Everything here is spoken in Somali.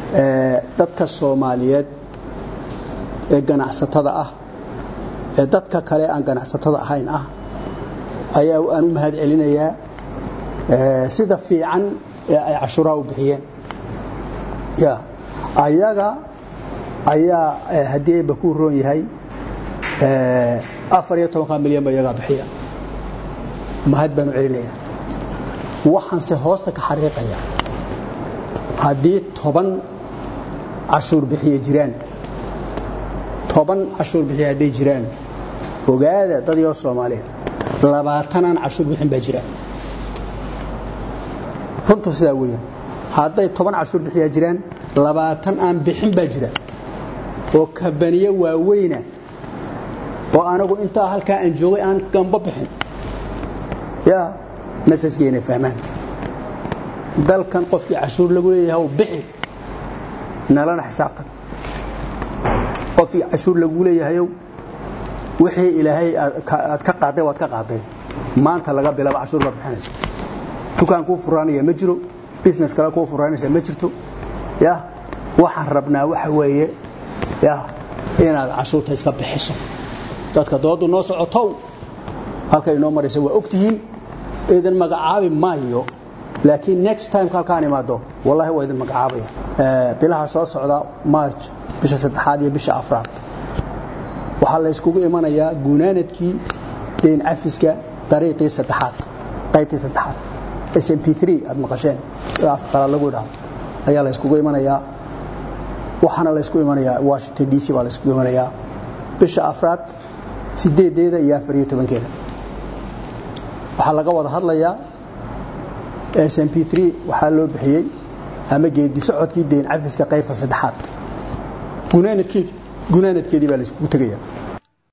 dadka soomaaliyeed ee ganacsatada ah ee dadka kale aan ganacsatada ahayn ah ayaa aan u mahad celinayaa sida fiican ee ay cashuuraha u bixiyeen ya ayaga ayaa haddii ayba ku roon yahay afar iyo tobanka milyan ba iyagaa bixiya mahad baan u celinayaa waxaanse hoosta ka xariiqaya haddii toban cashuur bixiye jiraan toban cashuur bixiye hadday jiraan ogaada dadyo soomaaliyeed labaatanaan cashuur bixin baa jira runtu sidaa weeyaan hadday toban cashuur bixiyaa jiraan labaatan aan bixin baa jira oo kabaniyo waaweyna oo anagu intaa halkaa aan joogay aan gamba bixin ya masajka inay fahmaan dalkan qofkii cashuur lagu leeyahay bixi nalana xisaabtan qofkii cashuur lagu leeyahayow wixii ilaahay aad ka qaaday waad ka qaaday maanta laga bilaabo cashuur baad bixinaysa dukaan kuu furaanaya ma jiro business kale kuu furaanaysa ma jirto ya waxaan rabnaa waxa weeye ya inaad cashuurta iska bixiso dadka doodu noo socotow halkay inoo maraysa waa ogtihiin idin magacaabi maayo laakiin next time halkaan imaado wallahi waa idin magacaabaya bilaha soo socda march bisha saddexaad iyo bisha afraad waxaa la yskugu imanayaa gunaanadkii dayn cafiska dariiqii saddexaad qaybtii saddexaad s m p aad maqasheen sida afqalaad lagu idhaahdo ayaa la yskugu imanayaa waxaana la ysku imanayaa washington d c baa la yskugu imanayaa bisha afraad sideedeeda iyo afar iyo tobankeeda waxaa laga wada hadlayaa s m p waxaa loo bixiyey ama geedi socodkii dayn cafiska qaybta saddexaad gunaanadkeedii baa la yskugu tegaya